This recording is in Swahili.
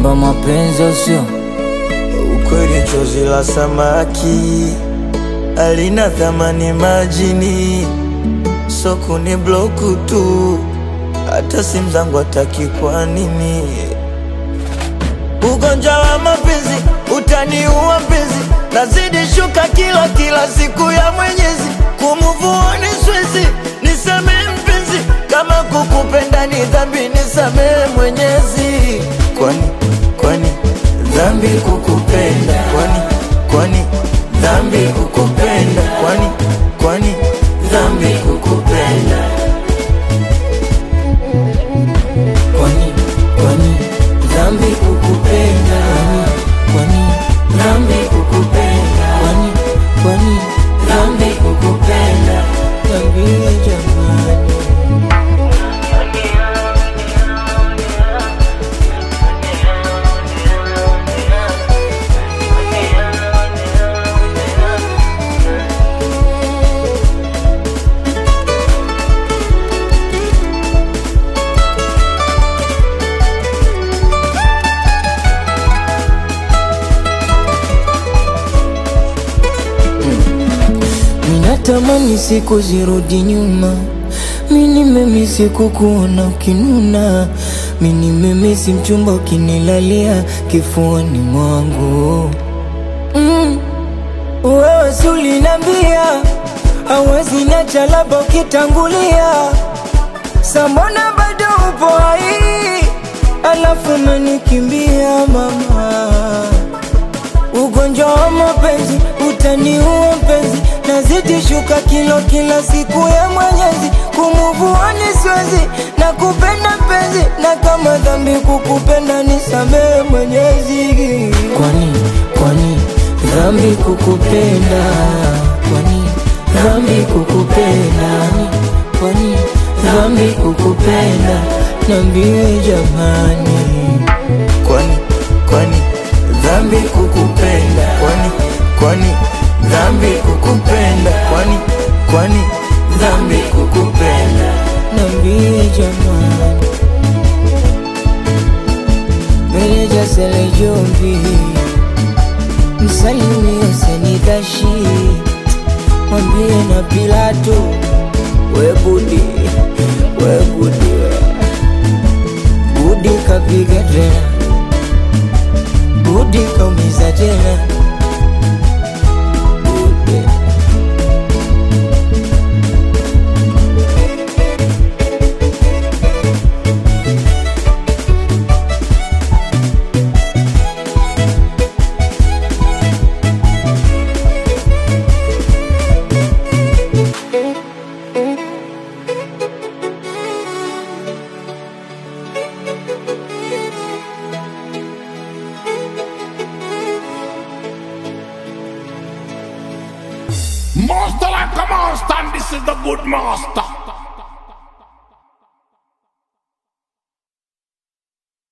kwamba mapenzi usio Ukweli chozi la samaki alina thamani majini, so kuni bloku tu, hata simu zangu hataki. Kwa nini? Ugonjwa wa mapenzi utaniua mpenzi, nazidi shuka kila kila siku ya Mwenyezi, kumuvuoni siwezi, nisamehe mpenzi, kama kukupenda ni dhambi, nisamehe Mwenyezi. Kwani kwani dhambi kukupenda? Kwani kwani dhambi kukupenda? Kwani kwani dhambi kukupenda? kwani kwani dhambi kukupenda kwani dhambi kukupenda kwani kwani dhambi kukupenda niambie jamani Minatamani siku zirudi nyuma, mini memisi kukuona ukinuna, mini memisi mchumba ukinilalia kifuani mwangu mm. Wewe si ulinambia hawezi niacha, labda ukitangulia, sambona bado upo hai, alafu umenikimbia mama Ugonjwa wa mapenzi utaniua mpenzi, nazidi shuka kilo kila siku ya Mwenyezi, kumuvuani siwezi na kupenda mpenzi, na kama dhambi kukupenda nisamehe Mwenyezi. Kwani kwani dhambi kukupenda? Kwani dhambi kukupenda? Kwani dhambi kukupenda? Niambie jamani. Kwani kwani dhambi kukupenda? Kwani kwani dhambi kukupenda? Kwani kwani dhambi kukupenda? Niambie jamani, meneja Sele Jombi, msalimie Senikashi, mwambie na Pilato, we Budi, we Budi, Budi kapiga tena, Budi kaumiza tena, Budi. Master like a master, and this is the good master.